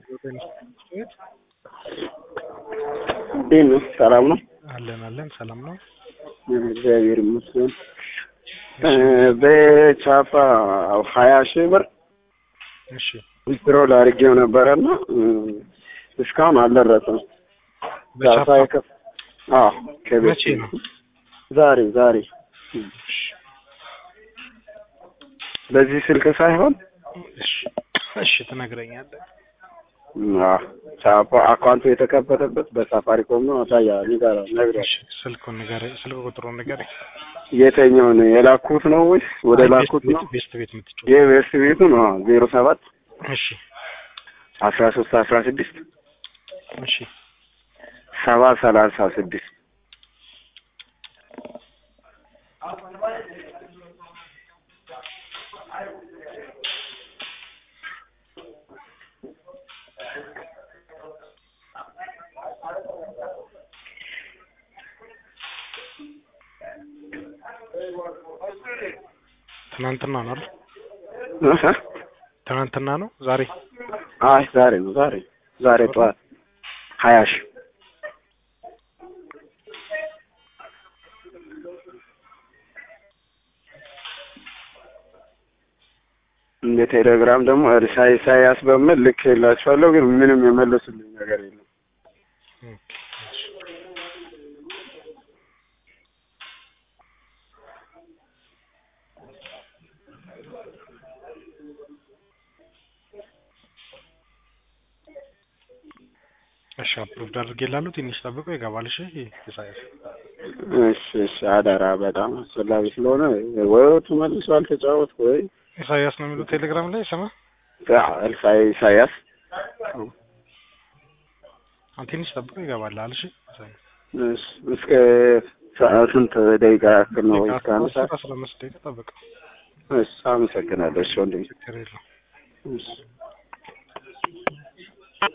እንዴት ነው? ሰላም ነው? አለን አለን ሰላም ነው። እግዚአብሔር ይመስገን። በቻፓ ሀያ ሺህ ብር እሺ ዊዝድሮል አድርጌው ነበረና እስካሁን አልደረሰም። በቻፓ ከፍ አዎ ከቤት መቼ ነው? ዛሬ ዛሬ በዚህ ስልክ ሳይሆን እሺ እሺ ትነግረኛለህ። አዎ ቻፓ አካውንቱ የተከፈተበት በሳፋሪኮም ነው። ታያ ንገራ ነግረህ እሺ ስልኩን ንገረኝ፣ ስልክ ቁጥሩን ንገረኝ። የተኛው ነው የላኩት ነው ወይስ ወደ አይ፣ ላኩት ቤስት ነው? ቤት- ቤስት ቤት የምትጫወት የቤስት ቤቱ ነው ዜሮ ሰባት እሺ አስራ ሶስት አስራ ስድስት እሺ ሰባ ሰላሳ ስድስት ትናንትና ነው አይደል? እህ? ትናንትና ነው ዛሬ አይ ዛሬ ነው ዛሬ ዛሬ ጠዋት ሀያ ሺህ እንደ ቴሌግራም ደግሞ እርሳ ኢሳያስ በሚል ልክ የላችኋለሁ ግን ምንም የመለሱልኝ ነገር የለም። ኦኬ፣ እሺ። እሺ አፕሮቭድ አድርጌላለሁ። ትንሽ ጠብቆ ይገባል። እሺ ኢሳያስ እሺ እሺ አደራ በጣም አስፈላጊ ስለሆነ ወይ ተመልሷል ተጫወት ወይ ኢሳያስ ነው የሚሉት ቴሌግራም ላይ ስማ እርሳ ኢሳያስ አንተ ትንሽ ጠብቆ ይገባል። እሺ ኢሳያስ እሺ እስከ ሰዓት ስንት ደቂቃ ያክል ነው? እስከ አንድ አስር ሰዓት? አስራ አምስት ደቂቃ ጠብቀው እሺ አመሰግናለሁ። እሺ ወንድሜ ችግር የለውም። እሺ